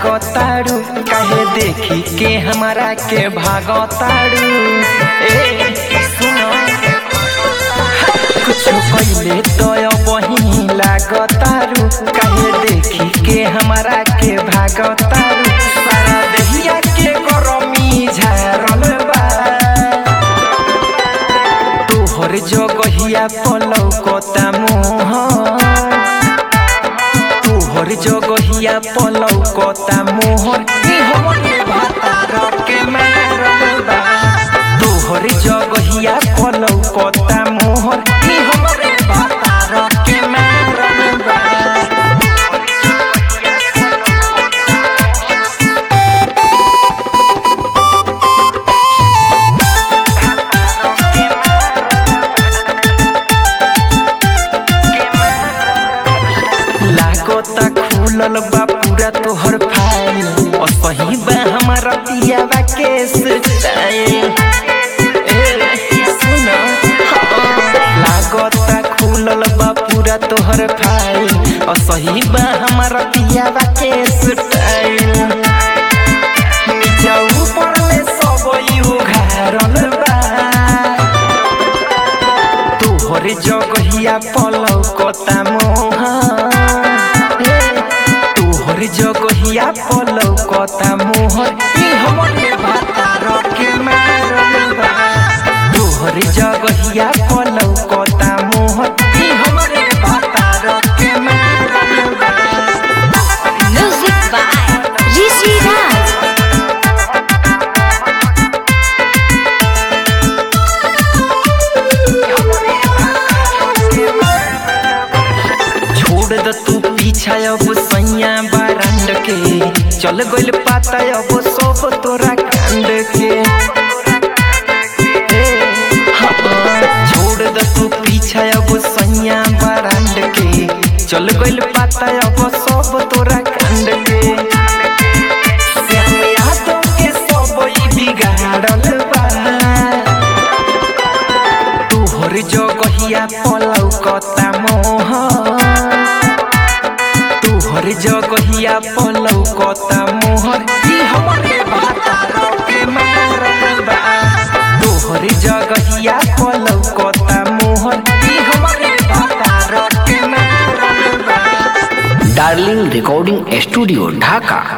लागताड़ू काहे देखी के हमारा के भागताड़ू ए सुनो कुछ पहले तो वही लागतारू काहे देखी के हमारा के भागतारू सारा दहिया के गरमी झारल बा तोहर जगहिया पलौ कता मोह तोहर जगहिया पलौ कता मोहर ई हमरे भातार के मारल बा तोहर जगहिया पलौ कता मोहर ई हमरे भातार के मारल बा लागता खुलल बा पूरा तोहर फाइल और सही बा हमारा पियावा के स्टाइल ए, सुन, हाँ। लागता खुलल बा पूरा तोहर फाइल और सही बा हमारा पियावा के स्टाइल नीचा ऊपर ले सब यू घारल बा तोहर जगहिया पलौ कता मोह तोहर जगहिया पलौ कता मोहर ई हमरे भातार के मारल बा तोहर जगहिया पलौ कता मोहर ई हमरे भातार के मारल बा Music by Rishi Raj. छोड़ द तू पीछा अब सैया बारंड के चल गइल पाता अब सब तोरा कांड के हे, हाँ, छोड़ द तू पीछा अब सैया बारंड के चल गइल पाता अब सब तोरा कांड के श्याम यादव के सब ई बिगाड़ल बा तोहर जगहिया पलौ कता मोह तोहर जगहिया पलौ कता मोहर ई हमरे भातार के मारल बा तोहर जगहिया पलौ कता मोहर ई हमरे भातार के मारल बा डार्लिंग रिकॉर्डिंग स्टूडियो ढाका